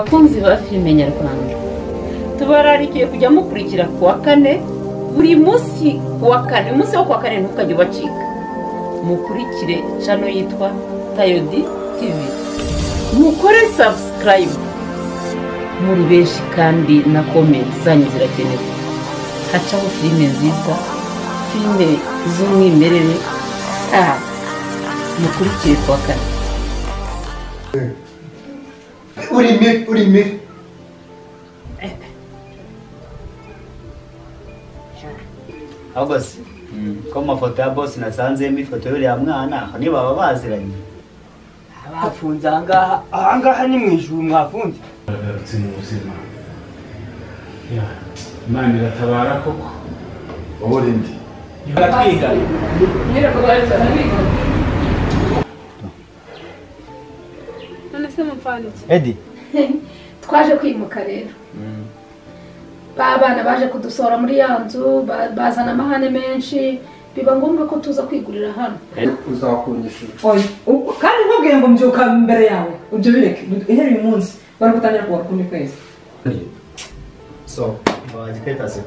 abakunzi ba filime nyarwanda tubararikiye kujya mukurikira ku wa kane buri munsi ku wa kane umunsi wo ku wa kane ntukajye ubacika mukurikire cano yitwa tayodi tivi mukore sabusikarayibu muri benshi kandi na komenti zanyu zirakenewe hacaho filime nziza filime z'umwimerere aha mukurikire ku wa kane Uri mibi, uri mibi. ahubwo se ko mu mafoto ya bose nasanzemo ifoto y'uriya mwana nibaba baziranye bafunze ahangaha ahangaha ni mu ijuru mwafunze yagarutse mu buzima Ya, imana iratabara koko Wowe uri nde? baratwiga none se mupfana iki edi twaje kwimuka rero ba bana baje kudusohora muri ya nzu ba- bazana amahane menshi biba ngombwa ko tuza kwigurira hano Uzakundishije. oya u- kandi nkubwiye ngo mbyuka imbere yawe ibyo bireke ihera uyu munsi bari gutangira kuwa kundi kwezi so waje kwita se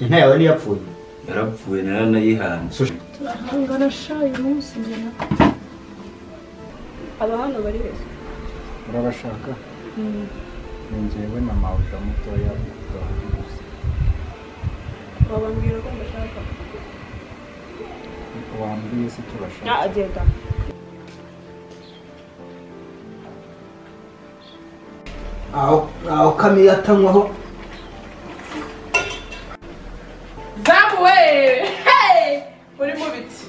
inka yawe niyapfuye yarapfuye naranayihanze turahangana sha uyu munsi njyana aba hano bari heza Urabashaka? Ni njyewe na Mawuja mutoya Rwanda gusa. wabambwira ko mbashaka Wambwiye se turashaka. Ah, agenda aho aho kamiyo atanywaho zamu we hey muri mu biti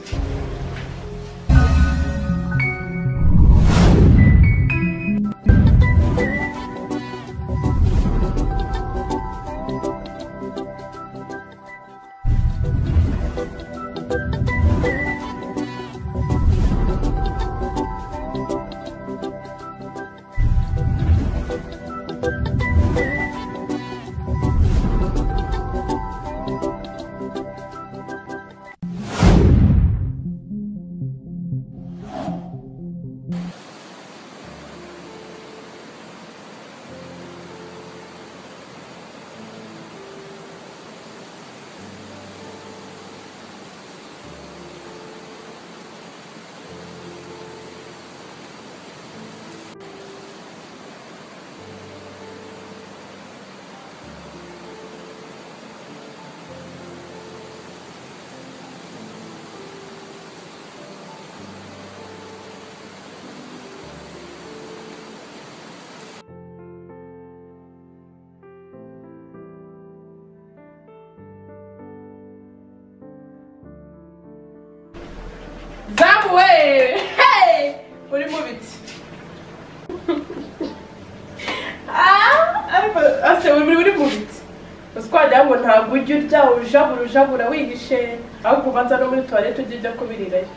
zamu we hey muri mu biti ah ariko ase muri muri mu biti uzi ko wagira ngo ntabwo ujya urya ujabura ujabura wihishe ahubwo ubanza no muri tuwarete ujya ujya kubirirayo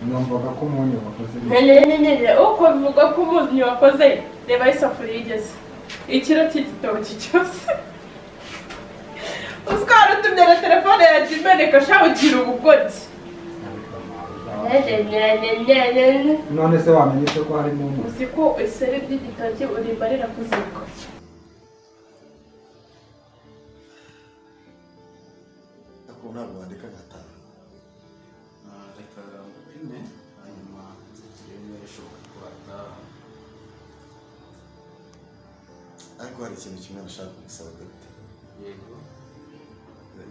Numvaga ko umunyu wakoze neza. nyenyenyenyenye uko bivugwa ko umunyu wakoze reba aho isafuriya igeze ikiro cy'igitoki cyose uziko wari utumye na telefone yacu imeneka shaho ugira ubugoryi None se wamenye se ko harimo umunyu? uzi ko iseri ry'igitoki urimbarira ku ziko ariko hari ikintu kimwe nashaka kugusaba gato yego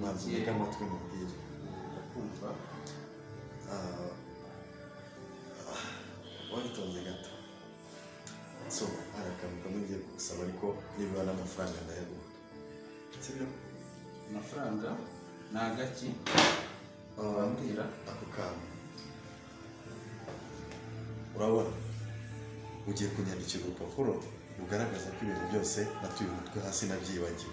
manza utege amatwi umubwire ndakumva Ah, ah, witonze gato so hari akantu kamwe ngiye kugusaba ariko niba n'amafaranga ndayabona sibyo amafaranga ni agaki Ah, wambwira ako kantu urabona ugiye kunyandikira urupapuro rugaragaza ko ibintu byose natuye umutwe hasi nabyibagiwe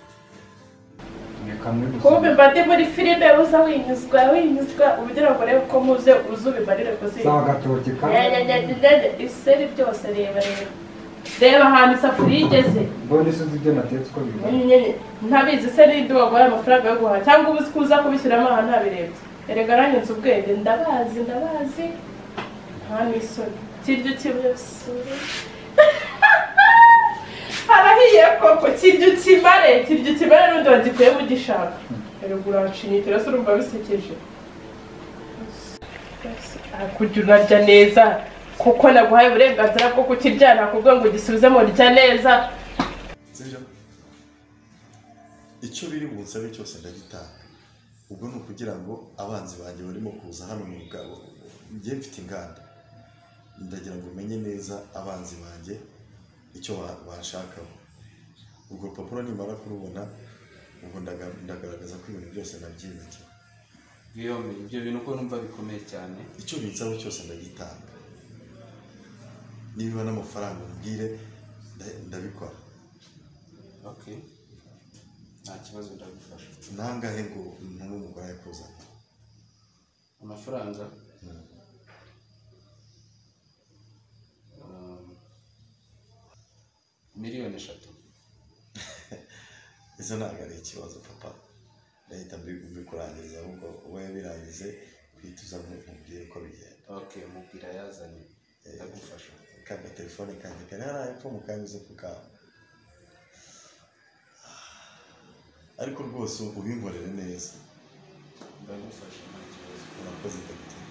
Ni kamwe kumbe gusa. mba ndi muri filime uza winyuzwa winyuzwa ugira ngo urebe ko muze uze ubimbarire ku ziko Za agatoki kamwe. nyenyenyenyenye iseri ryose reba reba reba ahantu isafuriya igeze Mbona isi uzi ibyo natetse uko bingana. ntabizi se n'ibyo baguhaye amafaranga yo guhaha cyangwa ubuze ko uza kubishyiramo aha ntabirebye erega aranyuze ubwenge ndabazi ndabazi nta n'isoni kiryo kimwe bisura koko kirya ukimare kirya ukimare n'undi wagikuye mu gishanga rero uranshimye rero se urumva bisekeje kujya unarya neza kuko naguhaye uburenganzira bwo kukirya nakubwiye ngo gisubize mu rya neza sibyo icyo biri bunsabe cyose ndagitanga ubwo ni ukugira ngo abanzi banjye barimo kuza hano mu rugabo njye mfite inganda ndagira ngo umenye neza abanzi banjye icyo ba- banshakaho urwo rupapuro nimara kurubona ubwo ndaga- ndagaragaza ko ibintu byose nabyibagiwe bwiyombe ibyo bintu uko numva bikomeye cyane icyo binsaba cyose ndagitanga niba n'amafaranga umbwire nda- ndabikora ok nta kibazo ndagufasha nangahe ngo ntume umugore yakuzana amafaranga Um, miliyoni eshatu izo ntabwo ari ikibazo papa ndahita mbi- mbikurangiza ahubwo wowe birangize uhita uza mu- mubwire uko bigenda ok mubwira yazanye ndagufasha kanda telefone kanjye kari hariya epfo mukanyuze ku kawe ariko rwose ubinkorere neza ndagufasha nta kibazo urakoze ndagutera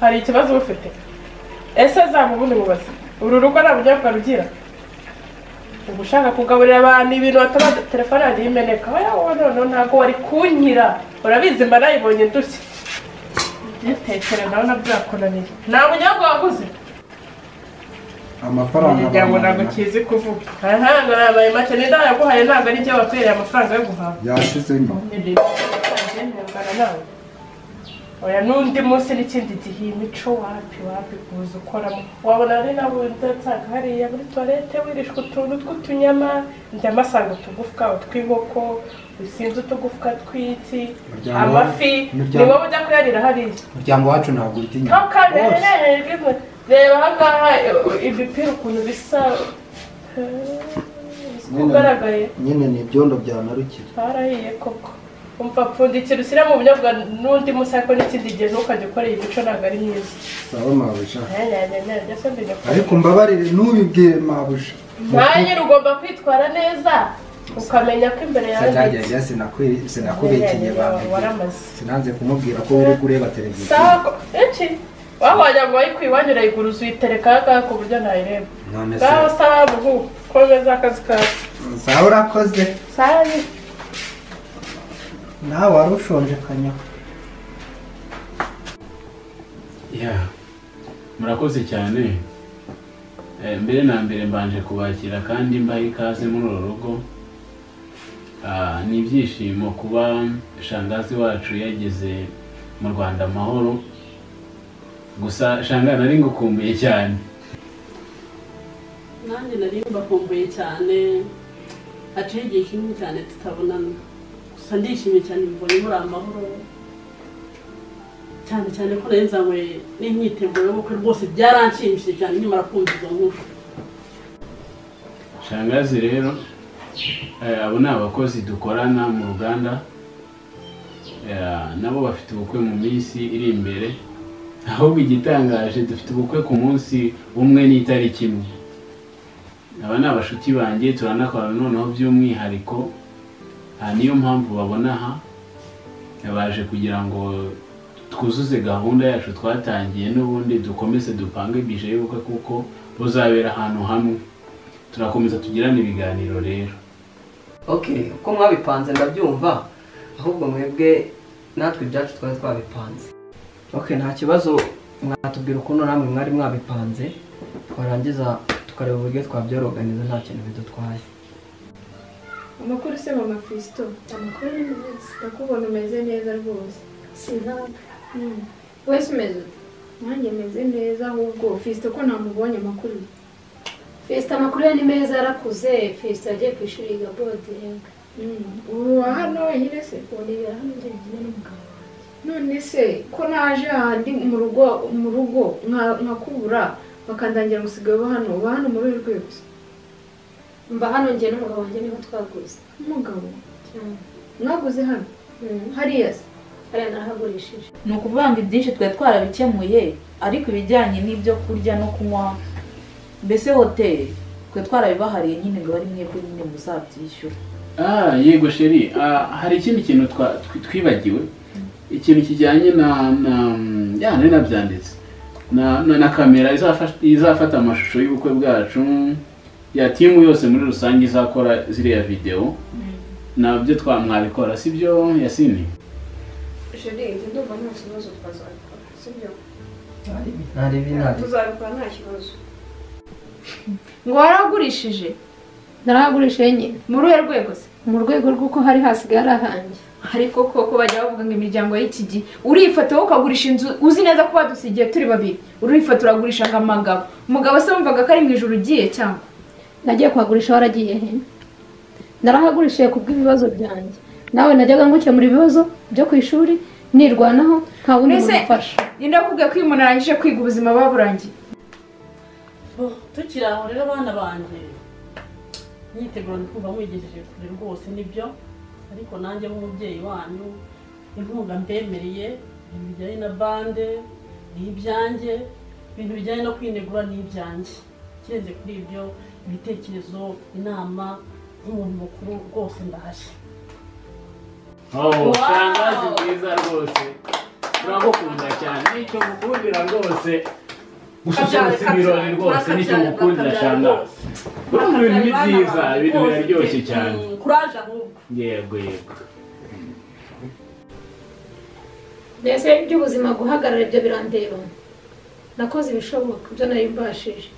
hari ikibazo uba ufite ese zaba ubundi mubaze uru rugo nta bunyobwa rugira uba ushaka kugaburira abantu ibintu wataba telefone yagiye imeneka wowe noneho ntabwo wari kunkira urabizi mba nayibonye ndushya ubyitekere nawe nabyo birakunaniye nta bunyobwa waguze amafaranga igihe ngo ntabwo kizi kuvuga aha ntabwo nabaye make n'inda yaguhaye ntabwo ari ibyo wakwiriye amafaranga yo guhaha yashizemo oya n'undi munsi n'ikindi gihe iyi mico wapi wapi kuza ukoramo wabona ari nabo udatanga hariya muri toilette wirishwa utuntu tw'utunyama njyamo asanga utugufwa tw'inkoko usinze utugufwa tw'iki Muryango- amafi ni muryango- wowe ujya kuyarira hariya umuryango wacu ntabwo utinya ntukanerenerwe reba ahangaha eh, ibipira ukuntu bisa ugaragaye nyine ni ibyondo bya narukira twarahiye koko umva pfundikira ushyira mu bunyobwa n'undi munsi ariko n'ikindi gihe ntukajya ukora iyi mico ntabwo ari myiza sawa mabusha nanyanyanyanjya se mbere ariko mbabarire ntubibwire mabusha mwanya ugomba kwitwara neza ukamenya ko imbere yawe sinagenda sinakwi- sinakubikeye bambwiye waramaze sinanze kumubwira ko uri kureba televiziyo sawa ko iki wahwanya ngo wayikwiye iwanyu urayigura uzuyitereka ahangaha ku buryo ntayireba none se ngaho sawa buhu komeza akazi kawe sawa urakoze sawa nawe wari ushonje kanyaho ya murakoze cyane Eh, mbere na mbere mbanje kubakira kandi mbaha ikaze muri uru rugo Ah, ni ibyishimo kuba shangazi wacu yageze mu rwanda amahoro gusa shangazi nari ngukumbuye cyane nanjye nari mbakumbuye cyane haciye igihe kinini cyane tutabonana gusa ndishimye cyane mbonye muri amahoro cyane cyane ko nari nzanywe n'imyiteguro y'ubukwe rwose byaranshimishije cyane nyamara kumva izo nkuru shangazi rero eh, abo ni abakozi dukorana mu ruganda Eh, nabo bafite ubukwe mu minsi iri imbere ahubwo igitangaje dufite ubukwe ku munsi umwe n'itariki imwe aba ni abashuti banjye turanakorana noneho by'umwihariko aha niyo mpamvu babona aha baje kugira ngo twuzuze gahunda yacu twatangiye n'ubundi dukomeze dupange bije y'ubukwe kuko buzabera ahantu hamwe turakomeza tugirane ibiganiro rero ok uko mwabipanze ndabyumva ahubwo mwebwe natwe ibyacu twari twabipanze ok nta kibazo mwatubwira ukuntu namwe mwari mwabipanze twarangiza tukareba uburyo twabyaroganiza nta kintu bidutwaye amakuru se mama fisito amakuru ni meza ndakubona umeze neza rwose sinaba wese umeze ute nanjye meze neza ahubwo fisito ko namubonye amakuru ye fesita amakuru ye ni meza yarakuze fesita yagiye ku ishuri yiga bodingi ubu wa hano wenyine se uribera hano njyenyine n'umugabo none se ko naje aha ndi mu rugo mu rugo nka- nkakubura bakandangira gusigaye uba hano uba hano muri uru rwego mba hano njye n'umugabo wanjye niho twaguze umugabo mwaguze hano hariya se hariya narahagurishije ni ukuvuga ngo ibyinshi twari twarabikemuye ariko ibijyanye n'ibyo kurya no kunywa mbese hoteli twe twarabibahariye nyine ngo bari mwebwe nyine muzabyishyura Ah, yego sheri ah, hari ikindi kintu twa- twi- twibagiwe ikintu kijyanye na na ya nari nabyanditse na, na, na kamera izafasha- izafata amashusho y'ubukwe bwacu ya timu yose muri rusange izakora ziriya videwo nabyo twamwabikora sibyo yasini jeri njye ndumva nta kibazo twazabikora sibyo ntarebi ntarebi tuzabikora nta kibazo ngo waragurishije narahagurishije enye mu ruhe rwego se mu rwego rw'uko hari hasigaye ari ahanjye ariko koko bajya bavuga ngo imiryango y'iki gihe urifata wowe ukagurisha inzu uzi neza ko badusigiye turi babiri urifata uragurisha ngo amagabo umugabo se wumvaga ko ari mu ijoro ugiye cyangwa nagiye kuhagurisha waragiye he narahagurishije ku bw'ibibazo byanjye nawe najyaga ngukemura ibibazo byo ku ishuri nirwanaho nta wundi Mbese, muntu ufasha ninde wakubwiye ko iyo umuntu arangije kwiga ubuzima buba burangiye Bo, tukiri aho rero abana banjye mwitegura kumva mwigejeje kure rwose nibyo ariko nanjye nk'umubyeyi wanyu inkunga mbemereye ibintu bijyanye na bande ni ibyanjye ibintu bijyanye no kwinegura ni ibyanjye ikirenze kuri ibyo ibitekerezo inama nk'umuntu mukuru rwose ndahashye oh tangazi bwiza rwose turagukunda cyane nicyo mukundira rwose gusa cyangwa se ibirori rwose nicyo mukundira shangazi urumva ibintu ni byiza ibintu biraryoshye cyane kuraje ahubwo yego yego mbese iby'ubuzima guhagarara ibyo birandeba nakoze ibishoboka ibyo nari mbashije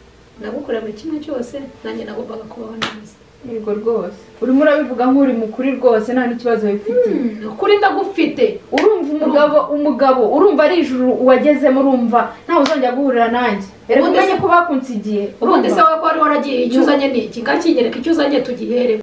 nagukorera muri kimwe cyose nanjye nagombaga kubaho neza yego rwose urimo urabivuga nk'uri mukuri rwose nta n'ikibazo wifitiye ukuri ndagufite urumva umugabo umugabo urumva ari ijuru wagezemo urumva ntawe uzongera guhurira nanjye reka Ubundi se- umenye ko bakunze igihe ubundi se urumva? wowe ko wari waragiye icyo uzanye ni iki ngakigereka icyo uzanye tugihere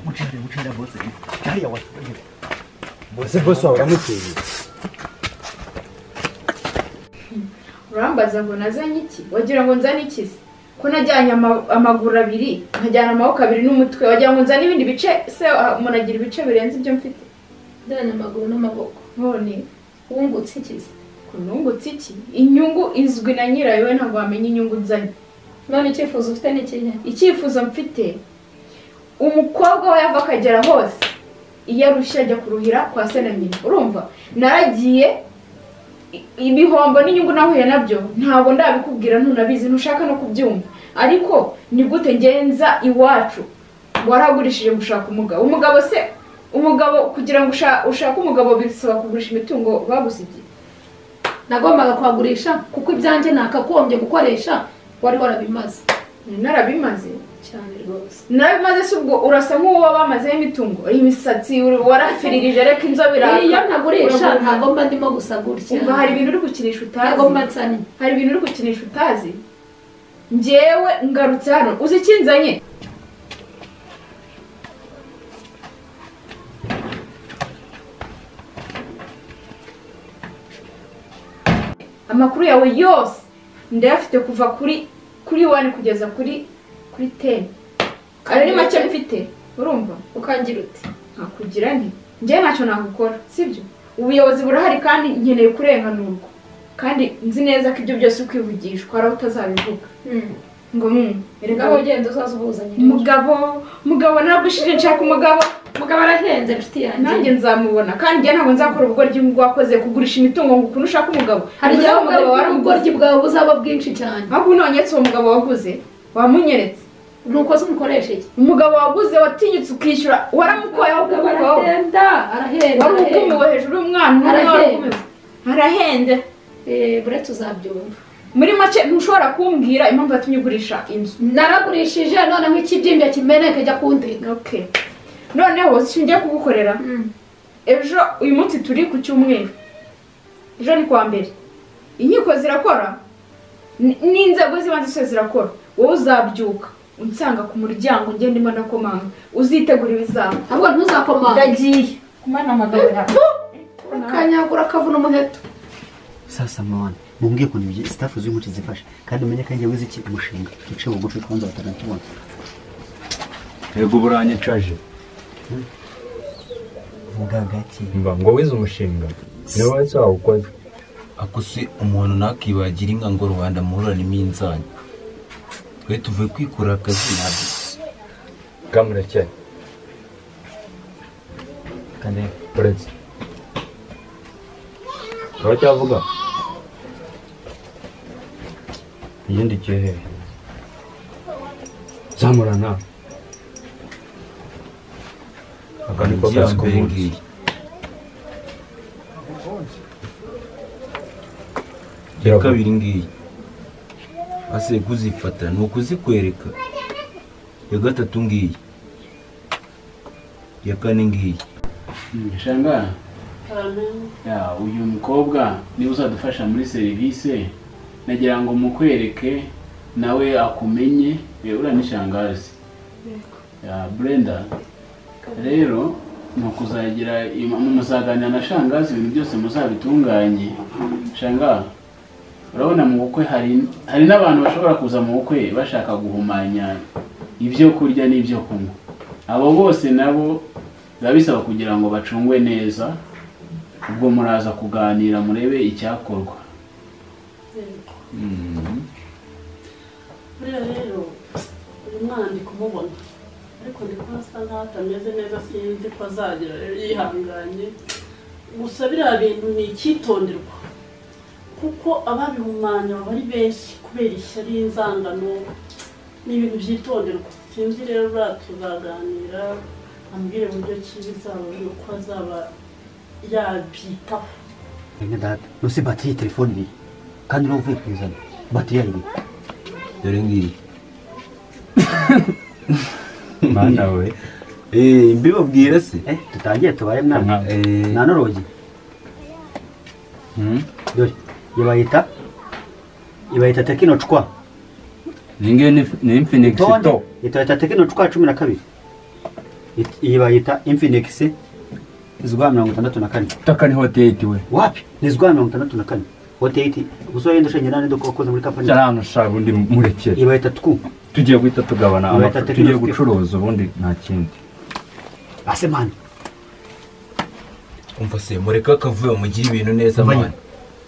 mucende mucende bose hariya watangiye bose bose waba uramuteye urambaza ngo nazanye iki wagira ngo nzane iki se ko najyanye ama- amaguru abiri nkajyana amaboko abiri n'umutwe wagira ngo nzane ibindi bice se ah, umuntu agira ibice birenze ibyo mfite ndana amaguru n'amaboko none wungutse iki se kunungutse iki inyungu izwi na nyirayo we ntabwo wamenya inyungu nzanye none icyifuzo ufite ni ikihe icyifuzo mfite umukobwa we yava akagera hose iyo arushye ajya kuruhira kwa se na nyina urumva naragiye i- ibihombo n'inyungu nahuye nabyo ntabwo ndabikubwira ntunabizi ntushaka no kubyumva ariko ni gute ngenza iwacu waragurishije gushaka umugabo umugabo se umugabo kugira ngo usha- ushake umugabo bisaba kugurisha imitungo bagusigiye nagombaga kuhagurisha kuko ibyanjye nakagombye gukoresha wari warabimaze narabimaze cyane rwose nawe maze si ubwo urasa nk'uwo wamazeho imitungo imisatsi warafiririje reka inzobe iraka Iyo ntagurisha ntago mba ndimo gusa gutya umva hari ibintu uri gukinisha utazi Ntago mba nsanye. hari ibintu uri gukinisha utazi njyewe ngarutse hano uzi ikinzanye amakuru yawe yose ndayafite kuva kuri kuri wani kugeza kuri kuri teni ayo ni make mfite urumva ukangira uti nkakugira nti njyewe ntacyo nagukora sibyo ubuyobozi burahari kandi nkeneye kurenganurwa kandi nzi neza ko ibyo byose ukwivugishwa hari aho utazabivuga ngo mu Ngaho ugenda uzaza ubuzanye rero. umugabo mugabo naragushije nshaka umugabo mugabo arahenze inshuti yanjye nanjye nzamubona kandi njye ntabwo nzakora ubugoryi bwakoze kugurisha imitungo ngo ukuntu ushaka umugabo hari Bivuze igihe ko umugabo wari ubugoryi bwawe buzaba bwinshi cyane ahubwo unonyetse uwo mugabo waguze wamunyeretse nuko se umukoresha iki umugabo waguze watinyutse ukishyura waramukoyeho ukuboko arahenda arahenda wari ukumiwe hejuru y'umwana umwe wari ukumiwe arahenda buretse uzabyumva muri make ntushobora kumbwira impamvu yatumye ugurisha inzu naragurishije noneho ikibyimbye kimeneke jya kundeka okay noneho singiye kugukorera ejo uyu munsi turi ku cyumweru ejo ni kuwa mbere inkiko zirakora N- n'inzego z'ibanze zose zirakora wowe uzabyuka unsanga ku muryango ngende ndimo ndakomanga uzitegura ibizaba ahubwo ntuzakomanga ndagiye kumana amagambo yawe ukanyagura akavuna umuheto sasa mwana mumbwiye ukuntu ibyo staff z'umuti zifasha kandi umenye ko njyewe ziki umushinga duce bugufi kubanza batanatubona yego uburanyicaje vuga gake mba ngo wize umushinga niwe wese wawukoze ako se umuntu ntakibagira inka ngo rubanda muhuranemo inzanya twe tuvuye kwikura akazi nabyo bwamurekeye kane uretse uraba cyavuga igindi kihe zamurana aka ni ko kazi k'ubundi iya kabiri ngiyi ase kuzifata ni ukuzikwereka iya gatatu ngiyi iya kane ngiyi shanga ya, uyu mukobwa niba uzadufasha muri serivisi nagira ngo mukwereke nawe akumenye eh, uriya ni shangazi ya brenda rero ni ukuzagira ima- muzaganira na shangazi ibintu byose muzabitunganye shanga urabona mu bukwe hari hari n'abantu bashobora kuza mu bukwe bashaka guhumanya ibyo kurya n'ibyo kunywa abo bose nabo biba bisaba kugira ngo bacungwe neza ubwo muraza kuganira murebe icyakorwa Mm. buriya rero uyu mwana ndi kumubona ariko ndi kubona asa nkaho atameze neza sinzi ko azagera rero yihanganye gusa biriya bintu ni icyitonderwa kuko ababihumanya baba ari benshi kubera ishyari inzangano ni ibintu byitonderwa sinzi rero buriya tuzaganira ambwire uburyo ki bizaba uko azaba yabyitaho bene data nose batiri iyi telefone ibiri kandi niba uvuye kuyizana batiri yayo ibiri dore ngiyi mana we mbibabwire se tutangire tubaye mwana nta n'urugi dore ibayita ibayita tekino cwa ningiyo ni infinix Tonde, to ibayita tekino cwa cumi na kabiri It- iyi bayita infinix izwa mirongo itandatu na kane taka ni hoteli we wapi ni izwa mirongo itandatu na kane hoteli gusa wenda ushenye nane duko wakoze muri kampani cyane shaga undi murekere ibayita twu tugiye guhita tugabana Ibayita amafaranga Techno tugiye Skill. gucuruza ubundi nta kindi ase mani umva se mureke akavuyo mugire ibintu neza Vanya. mwana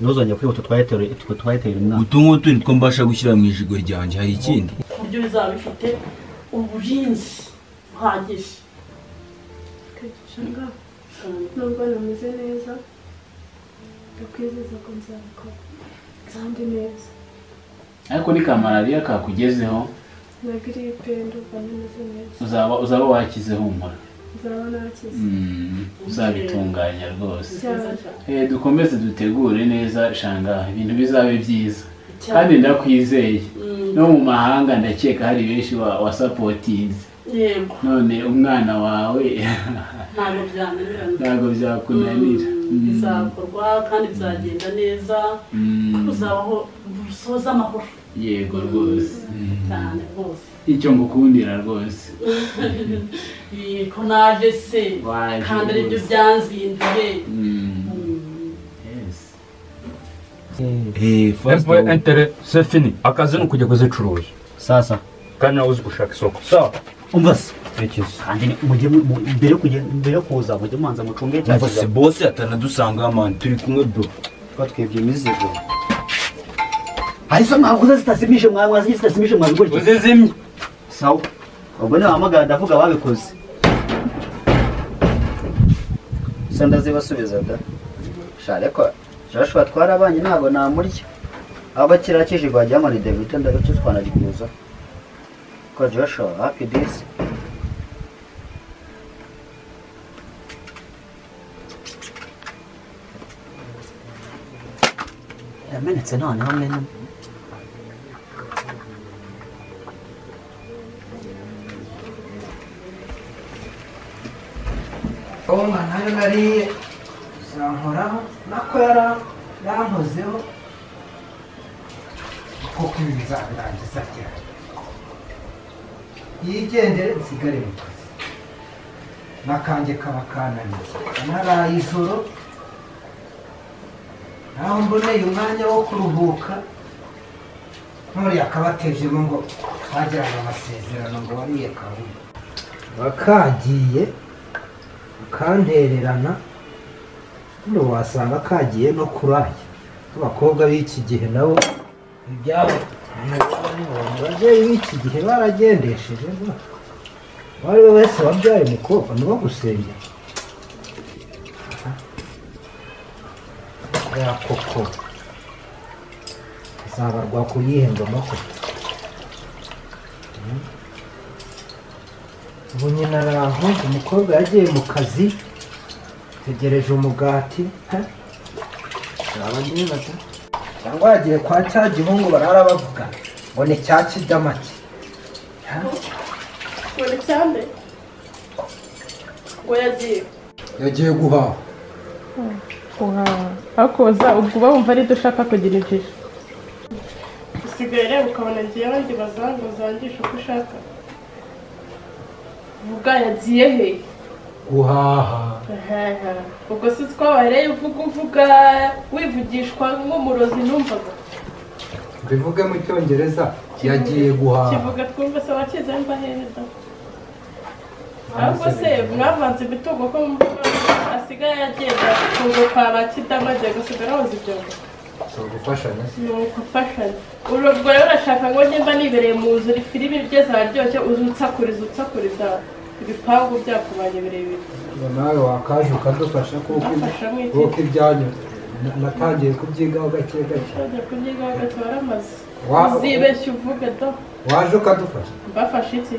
ntuzongere kwihuta twahitera umwana utu ngutu nitwo mbasha gushyira mu ijigo ryanjye hari ikindi ku buryo bizaba bifite uburinzi buhagije Shanga, nubwo nameze neza ndakwizeza ko nzabikora kandi neza ariko ni ka malariya kakugezeho na giripe ndumva nameze neza uzaba uzaba wakize humura nzaba nakize Mm, uzabitunganya rwose Cyane. Eh, dukomeze dutegure neza shanga ibintu bizabe byiza Cyane. kandi ndakwizeye Mm. no mu mahanga ndakeka hari benshi wa- wasapotinze yego none umwana wawe ntabwo byananirana ntabwo byakunanira Mm. bizakorwa kandi bizagenda neza Mm. kuzabaho busoza amahoro yego rwose Mm. cyane rwose icyo ngukundira rwose yego naje se Waje kandi aribyo rwose. byanzinduye entere se fini akazi ni ukujya kuzicuruza sasa kandi nawe uzi gushaka isoko sawa umva se kandi ni mujye mu- mu- mbere yo kujya- mbere yo kuza mujye mubanza mucunge cya umva se kiza bose atanadusanga mani turi kumwe bro kuba twebwe imizigo harizo ntabwo zitazimije mwa mwazi zitazimije mwa bigori uzizimye sawa ubwo ni wahamagara ndavuga ababikoze se ndazibasubiza da sha reko joshua twarabanye ntabwo namurya abo bakiriya kijigwa wagira ni david ndabyo twanarikuza ko joshua happy days yamenetse none hamwe n'umwe Oh mwana hano nariye zankoraho nako yara yankozeho koko ibi bizarangiza cyane yigendere nsigare mu kazi n'akanjye kaba kananiye naraye ijoro naho mboneye umwanya wo kuruhuka nuriya akabatejemo ngo bagirana amasezerano ngo bariye kawunga bakagiye akantererana ubundi wasanga kagiye no kuraya abakobwa b'iki gihe nabo ibyabo ababyeyi b'iki gihe baragendesheje uwo ari we wese wabyaye umukobwa ni wo gusengera ya koko azabarwa ku yihe ngoma koko ubu nyina araho umukobwa yagiye mu kazi tegereje umugati he? Naba ndibaza. cyangwa yagiye kwa cya gihungu barara bavuga ngo ni cya kidamaki buri cyane ngo yagiye yagiye guhaha ariko uza uba wumva ari dushaka kugira injiji usigaye rero ukabona ngiye abandi bazanga uzangisha uko ushaka vuga yagiye he guhaha Ahaha. ubwo si twabaye rero uvuga uvuga wivugishwa nk'umurozi numvaga bivuge mu cyongereza yagiye guhaha kivuga twumva se wakize mbahereza ahubwo se mwavanze imitungo ko mvuga asigaye agenda kungo kwa ba kidama agiye gusigara hoza ibyombo si ugufashanya se ni ugufashanya uru ubwo rero urashaka ngo nimba nibereye mu nzu uri filimi igeze aharyoshye uze unsakuriza unsakuriza ibipangu byakubanye birebire ngo nawe wakaje ukadufasha kuko Nafasha mu iki? kuko ibyanyuze Na- natangiye kubyigaho gake gake ushobora kunyigaho agatwara amazi Wa- uzibeshya uvuge do waje ukadufasha mbafashe iki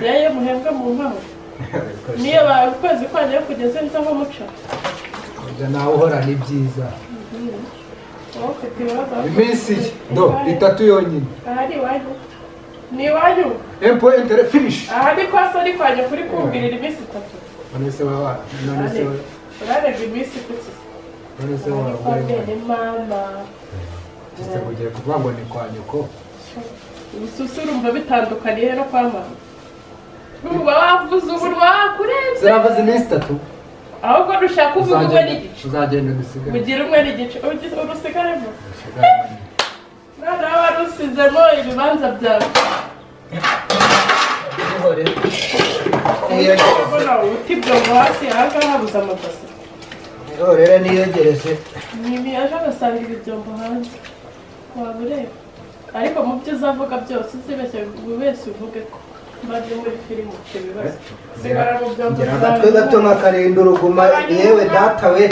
rero muhembwa mu mpaho niyo ba- ukwezi kwanjye kugeze nza nko muca ibyo nawe uhorana ibyiza wowe ufite ibibazo iminsi ye no itatu yonyine ahari iwanyu ni iwanyu empoyentere finishi ahari kwa soni kwanjye kuri kumbwirira iminsi itatu none se waba none se wa- urarenga iminsi kuki none se ni kwa bene waba mama gisetse kugiye kuvuga ngo ni kwa nyoko ubususu urumva bitandukaniye no kwa mama uba wavuze umunwa wakurenze ziravuze iminsi itatu ahubwo dushaka uvuga umwe uzagenda n'igice uzagenda udusigare ugira umwe n'igice ugi- urusigaremo noneho wari usizemo ibibanza byawe ubona ubuti bwobo hasi ahangaha habuze amabasi rero niyegereze niba aje agasanga ibibyombo hanze waba ureba ariko mu byo uzavuga byose uzibeshye buri wese uvuge ko mbaje muri firimu icyo bibazo sigara mu byombo ngira byawe agatwe gato nkakarinda uruguma yewe data we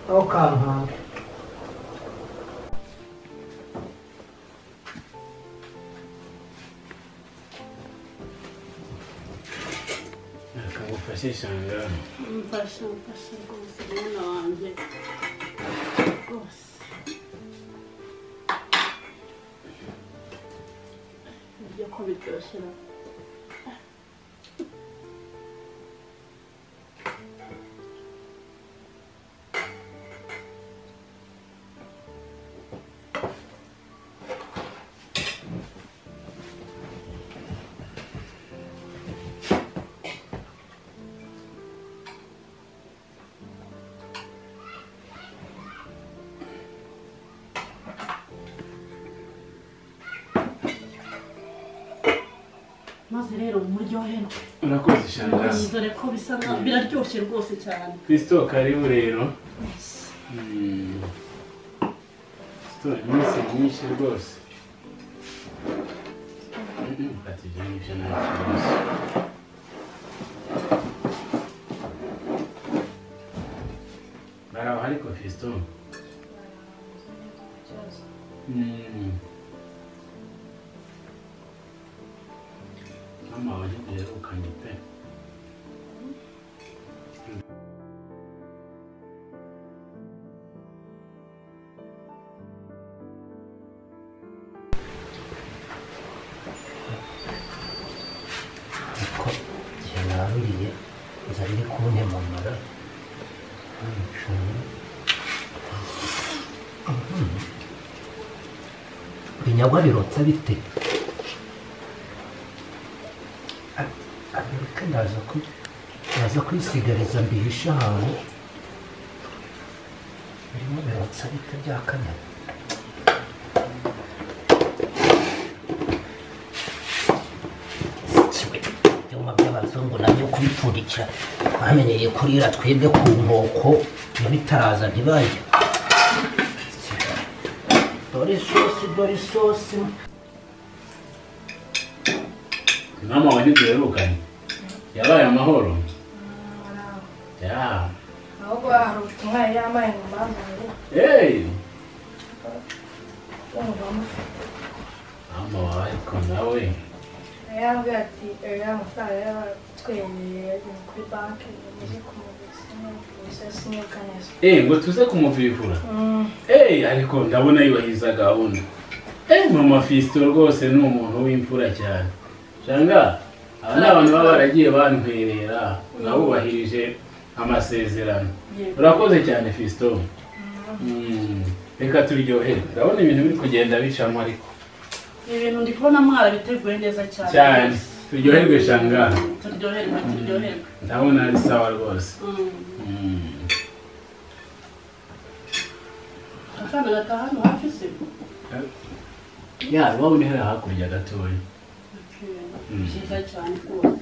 ntukankanga akamufashe shangara mfasha mfasha rwose mwana wanjye rwose ibyo ko biryoshye na maze rero muryoherwe urakoze shangara dore ko bisa nka biraryoshye rwose cyane kristo karibu rero Mm. kristo iminsi myinshi rwose ati ibyo ngibyo nta kibazo baraho ariko kristo Mm. mama wari duherukanye pe ko igihe naruriye inzara iri kuntemamara binyagwa birotsa bite A- amerika naza ku- naza kwisigariza mbihisha ahantu birimo birotsa bite bya kanyama ibyuma by'abazungu nabyo kubita gupfundikira bamenyereye kurira twebwe ku nkoko ntibitaraza ntibarya dore isosi dore isosi mama wa ntiduherukanye yabaye amahoro ya ahubwo hari ubutumwa yari yambaye ngo bambaye hey ngo bamufate mama wawe ariko nawe yari yambwiye ati "Eh, ya mafaranga yaratwemereye yageze kuri banki yamaze kumuguriza kumuguriza sinyuka neza Eh, ngo tuze kumuvivura Mm. Eh, ariko ndabona yubahiriza gahunda Eh, mama fisito rwose ni umuntu w'imfura cyane shanga aba ni abantu baba baragiye bantwerera nabubahirije amasezerano Yego. urakoze cyane fisito Mm, reka turyohere ndabona ibintu biri kugenda bicamo ariko ibintu ndi kubona mwarabiteguye neza cyane cyane turyoherwe shanga turyoherwe turyoherwe ndabona ari sawa rwose Mm. Mm. akana gataha hano hafi se ya iwabo ni hariya hakurya gatoya Mm. cyiza cyane rwose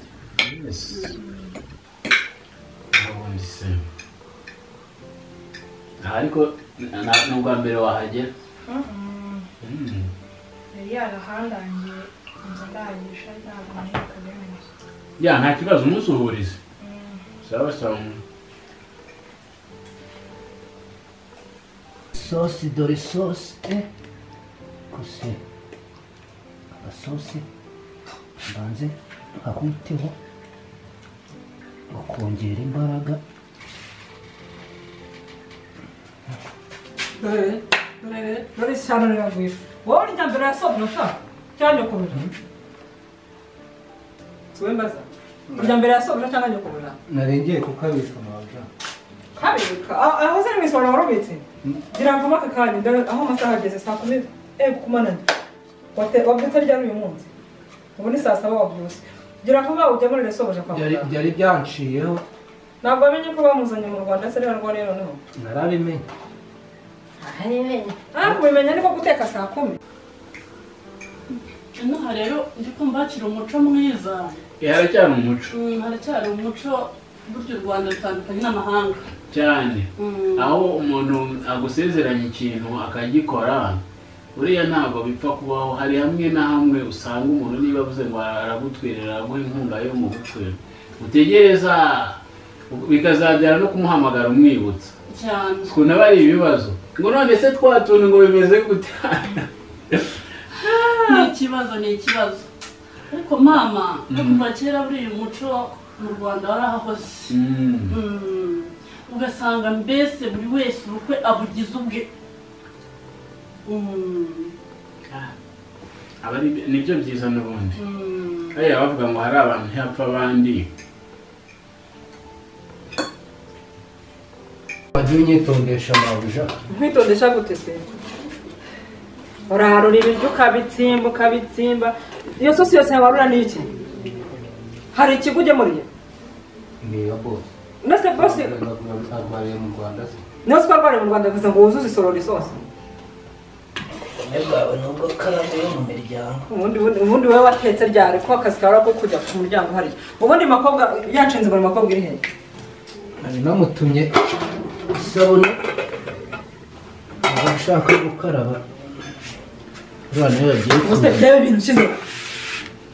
Yes. Ubundi se. Aha ariko na- na- ni ubwa mbere wahagera Mm. Mm. yari yarahangangiye inzu ndahangisha ntabwo naheruka neza ya nta kibazo umusuhurize sawa sawa sosi dore sosi eh gusa abasosi banze tukakwiteho bakongera imbaraga dore dore dore ishyano riragwira wowe urya mbere ya sopu nashaka cyangwa nyokorora tuwe mbaza urya mbere ya sopu cyangwa nyokorora narengeye kukabika amabaga kabika Ah, aho ziri mu isoro warubitse ngira ngo mvume aka kanya dore aho amasaha ageze saa kumi ego kumanana Wate- wabyutse ryari uyu munsi ubu ni saa saba wabyutse ngira ngo vuba ujya muri resoje kwa Byari- muganga byari byanshiyeho ntabwo wamenye ko bamuzanye mu rwanda se ariyo arwariye noneho narabimenye ah kubimenya niko guteka saa kumi inaha rero ndi kumva hakiri umuco mwiza Eh, haracyari umuco Mm, haracyari umuco burya u rwanda rutandukanye n'amahanga cyane Mm. aho umuntu agusezeranya ikintu akagikora uriya ntabwo bipfa kubaho hari hamwe na hamwe usanga umuntu niba avuze ngo aragutwerera araguha inkunga yo mu bukwe utegereza bikazabyara no kumuhamagara umwibutsa cyane ukuntu aba ari ibibazo ngo none se twa tuntu ngo bimeze gute ni ikibazo ni ikibazo ariko mama no kuva kera buriya umuco mu rwanda warahahoze Mm. Mm. ugasanga mbese buri wese ubukwe abugize ubwe Mm. aba ari- nibyo byiza n'ubundi Mm. hariya bavuga ngo hari abantu ntihapfa abandi wagiye unyitondesha amabuja nkwitondesha gute se urarura ibiryo ukabitsimba ukabitsimba iyo sosi yose yawarura ni iki hari ikigo ugemuriye ni iya bose ndetse bose arwariye mu rwanda se niyo twarwariye mu rwanda bivuze ngo wuzuze isorori isosi ubumwe bwawe ni ubw'akaramu yo mu miryango ubundi ubundi- ubundi wowe watetse ryari ko akazi kawe ko kujya ku muryango hariya ubundi makobwa yanshinze buri makobwa iri hehe nari namutumye isabune abashaka gukaraba abana iyo bagiye ubuse reba ibintu ushyize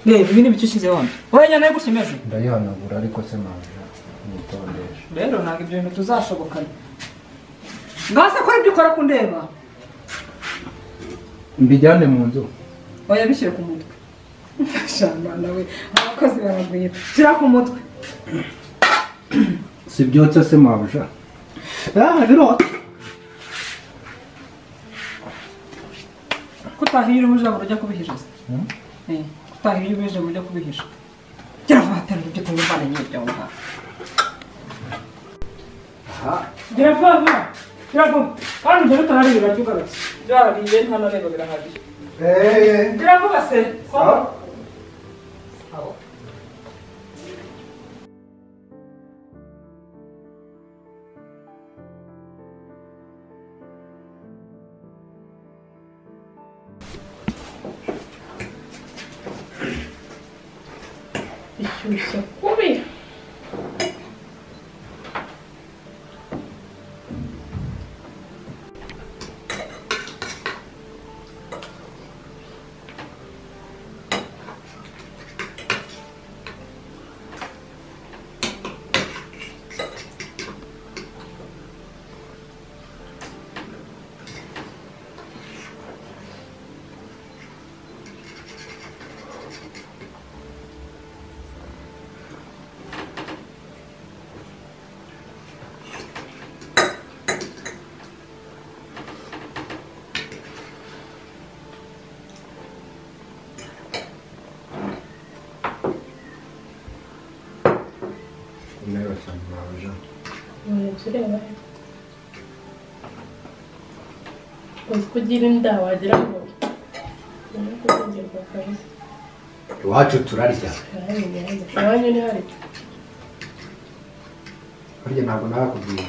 reba ibi ni ibiki ushyize wano wowe nyine gutya imeze ndayihanagura ariko se mabuja nyitondesha rero ntabwo ibyo bintu tuzashobokana ngaho se kora ibyo ukora kundeba mbijyane mu nzu oya bishyire ku mutwe shana nawe abakozi baragwira shyira ku mutwe si byotsa se mabuja ah birotsa ko utahira ubuje ngo ujya kubihijoza utahira ubuje ngo ujya kubihisha gera vuba terura ibyo kunywa imvana nyine byawe ngaho gera vuba vuba gera vuba kandi ibyo bitarariye birarya ugarutse byarariye hano rero birahagije gera vuba se bishyushye kubi none tureba uzi ko ugira inda wagira ngo ni ukuzengerwa kabisa iwacu turarya turarya iwanyu ni hari burya ntabwo nakubwira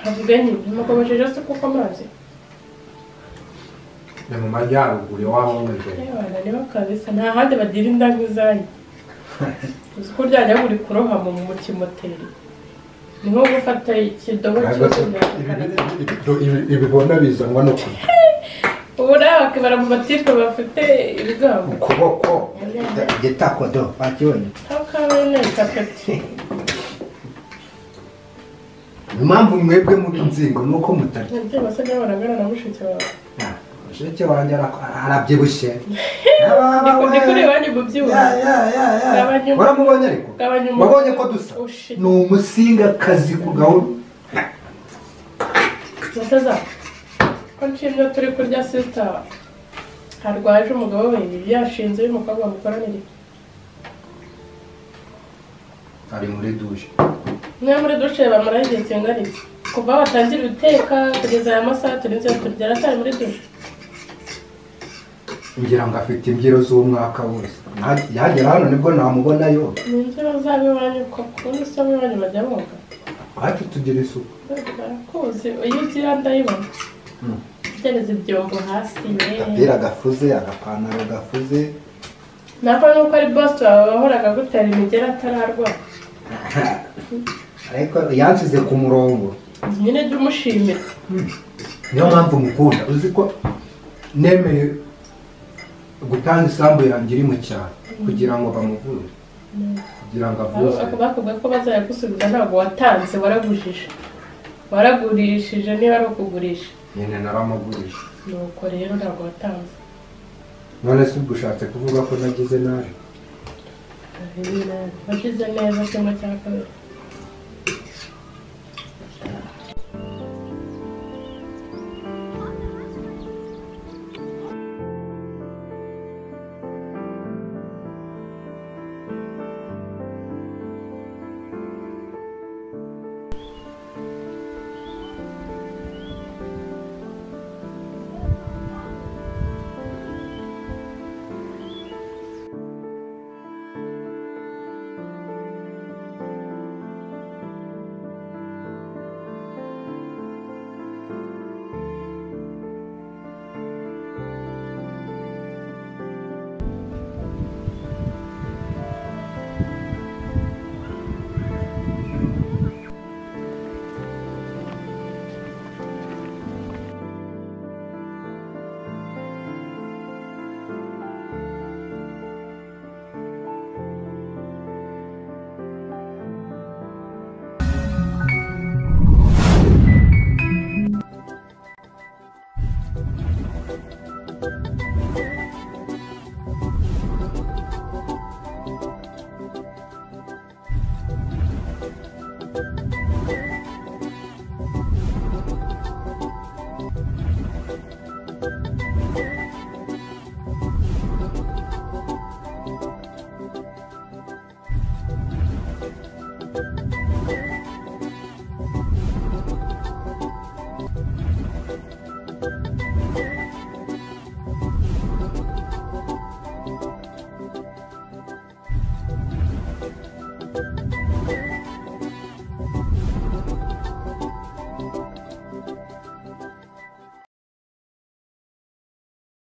havuga nyine mukomejeje se kuko amazi ni mu majyaruguru iwabo w'umugeni Abana nibo kabisa nta handi bagira inda nk'izanyu uzi ko ryajya buri kurohama mu kimoteri ni nko gufata ikidobo ibibona bizanwa no kurya ubu nawe bakibara mu matipe bafite ibigango ukuboko igitakodo wakibonye hakaba neza peti impamvu mwebwe muri nzingo ni uko mutarya nabyo basa n'aho baragana na mushiki wawe mushiki wanjye arak- arabyibushye ndi kuri iwanyu mu byuma Gabanya umutwe. waramubonye ariko Gabanya umutwe. wabonye ko dusa Oh, shit. ni umusingakazi ku gahunda mutaza ko nshimye turi kurya sisita harwaje umugabo we yashinze uyu mukobwa bamukoranira ari muri duje mwe muri dushe bamara igihe kingana iki kuva aho batangira guteka kugeza aya masaha turi nzi turya aracyari muri dushe ngira ngo afite imbyiro z'umwaka wose Nta- yagera hano nibwo namubonayo ni imbyino zabo iwanyu koko n'isaba iwanyu bajya bumva wacu tugira isuku barakuzi iyo ugira ndayibona Mm. ugereza ibyombo hasi agapira yeee gafuze agapantaro gafuze nako nuko ari bosi wawe wahoraga agutera imigera atararwara ariko yansize ku murongo nyine jya umushimira niyo mpamvu mukunda uzi ko nemeye gutanga isambu yanjye iri mu cyaro kugira ngo bamuvure kugira ngo avuze Abo- bakubwiye ko bazayagusubiza ntabwo watanze waragujije waragurishije niba ari ukugurisha nyine naramugurije nuko rero ntabwo watanze none se ubwo ushatse kuvuga ko nagize nabi wagize neza kimwe cya kabiri